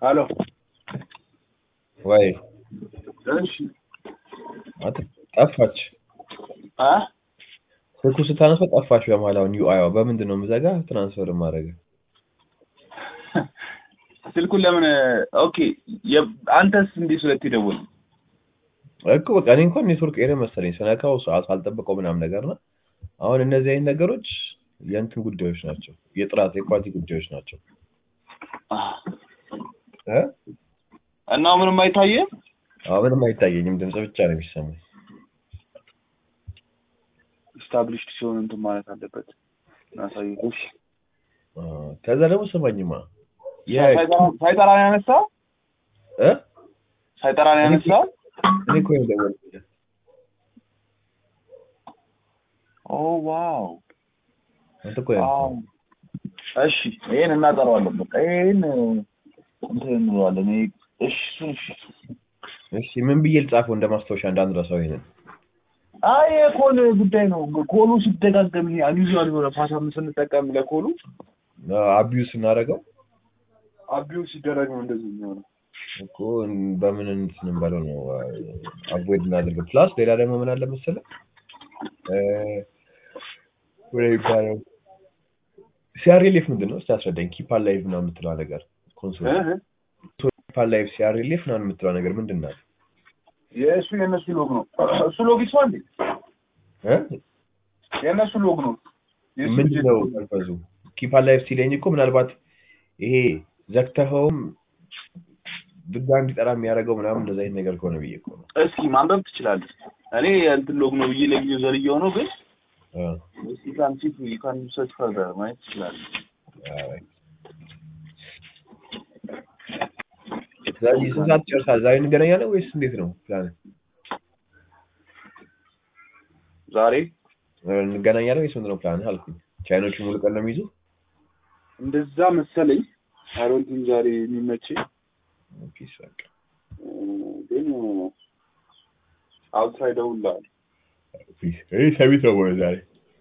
ሄሎ ወይ እሺ አት ጠፋች። አ ስልኩ ስታነሳው ጠፋች። በመሀል አሁን ዩአይዋ በምንድን ነው የምዘጋ ትራንስፈር ማድረግ ስልኩን ለምን ኦኬ የ- አንተስ እንዴት ሁለት ይደውል እኮ በቃ እኔ እንኳን ኔትወርክ ኤሪያ መሰለኝ ስነካው ሰዓት አልጠበቀው ምናምን ነገር ነው። አሁን እነዚህ አይነት ነገሮች የእንትን ጉዳዮች ናቸው፣ የጥራት የኳሊቲ ጉዳዮች ናቸው። እ እና ምንም አይታየም አሁን ምንም አይታየኝም፣ ድምጽ ብቻ ነው የሚሰማኝ። ስታብሊሽድ ሲሆን እንትን ማለት አለበት ናሳይቶሽ አ፣ ከዛ ደግሞ ስማኝማ የ ሳይጠራን ያነሳ እ ሳይጠራን ያነሳ እኔ እኮ ነው የደወልኩልህ። ኦ ዋው አንተ እኮ ነው ዋው እሺ ይሄን እናጠራዋለን በቃ ይሄን እንትን እንለዋለን ይሄ እሺ እሱን እሺ እሺ ምን ብዬ ልጻፈው እንደ ማስታወሻ እንዳንረሳው ይሄንን አይ የኮል ጉዳይ ነው ኮሉ ሲደጋገም ይሄ አንዩዙዋል የሆነ ፓተርን ስንጠቀም ለኮሉ አቢዩስ ስናደርገው አቢው ሲደረግ ነው እንደዚህ የሚሆነው እኮ በምን እንትን እንበለው ነው አቮይድ እናደርገው። ፕላስ ሌላ ደግሞ ምን አለ መሰለህ እ ወይ ይባላል ሲአርኤልኤፍ ምንድን ነው? እስቲ አስረዳኝ። ኪፓር ላይቭ ምናምን የምትለዋ ነገር ኮንሶል ኪፓር ላይቭ ሲአርኤልኤፍ ምናምን የምትለዋ ነገር ምንድን ናት? የእሱ የእነሱ ሎግ ነው እሱ ሎግ ይስፋ እንዴ እ የእነሱ ሎግ ነው የእሱ ምንድን ነው ፐርፐዙ? ኪፓር ላይቭ ሲለኝ እኮ ምናልባት ይሄ ዘግተኸውም ድጋሚ እንዲጠራ የሚያደርገው ምናምን እንደዛ አይነት ነገር ከሆነ ብዬ እኮ ነው። እስኪ ማንበብ ትችላለህ እኔ እንትን ሎግ ነው ብዬ ለጊዜው ዘልየው ነው ግን አ፣ እስኪ ካን ሲ ዩ ካን ሰርች ፈርዘር ማየት ትችላለህ አይ። ስለዚህ ስንት ሰዓት ትጨርሳለህ? ዛሬ እንገናኛለን ወይስ እንዴት ነው ፕላን? ዛሬ እንገናኛለን ወይስ ምንድን ነው ፕላን አልኩኝ። ቻይኖቹ ሙሉ ቀን ነው የሚይዙ? እንደዛ መሰለኝ አሮንቲን ዛሬ የሚመቸኝ ፒስ በቃ ግን አውትሳይድ ደውልልሃል ፒስ። እኔ ሰሚት ነው ወይ ዛሬ?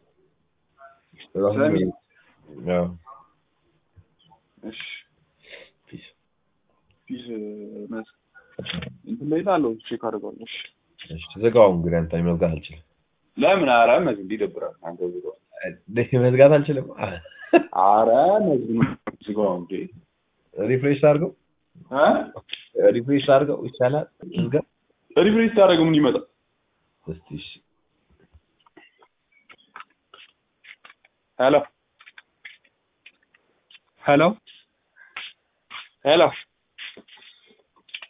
ሰሚት? አዎ እሺ ፒስ። ፊዝ መስ እንትን ላይ ላለው ቼክ አድርገዋለሁ እሺ እሺ ተዘጋው እንግዲህ አንተ እኔ መዝጋት አልችልም። ለምን አረ መዝ እንዲህ ይደብራል አንተ ዝጋው እኔ መዝጋት አልችልም። አረ መዝ ዝጋው እንዴ ሪፍሬሽ አድርገው እ ሪፍሬሽ አድርገው ይቻላል። ዝጋ ሪፍሬሽ ታደርገው ምን ይመጣ እስቲ እሺ ሄሎ ሄሎ ሄሎ